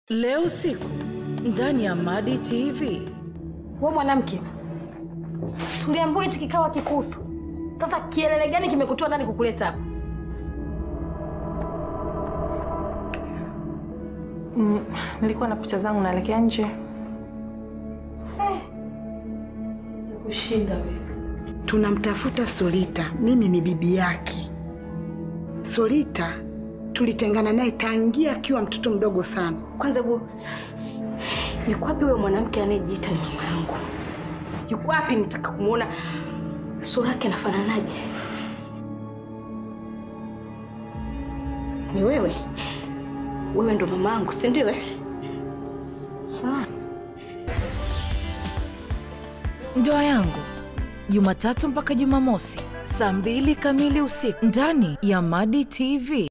Leo usiku ndani ya Madi TV. We mwanamke, tuliambiwa hichi kikao hakikuhusu. Sasa kielele gani kimekutoa ndani kukuleta hapa? Mm, nilikuwa na picha zangu naelekea nje. Kushinda wewe. Tunamtafuta Solita, mimi ni bibi yake. Solita tulitengana naye tangia akiwa mtoto mdogo sana. Kwanza bu, yuko wapi huyo mwanamke anayejiita ni mama yangu? Yuko wapi? Nitaka kumwona sura yake anafananaje. Ni wewe? Wewe ndo mama yangu, si ndio? eh? Ah. Ndoa yangu Jumatatu mpaka Jumamosi saa mbili kamili usiku ndani ya Madi TV.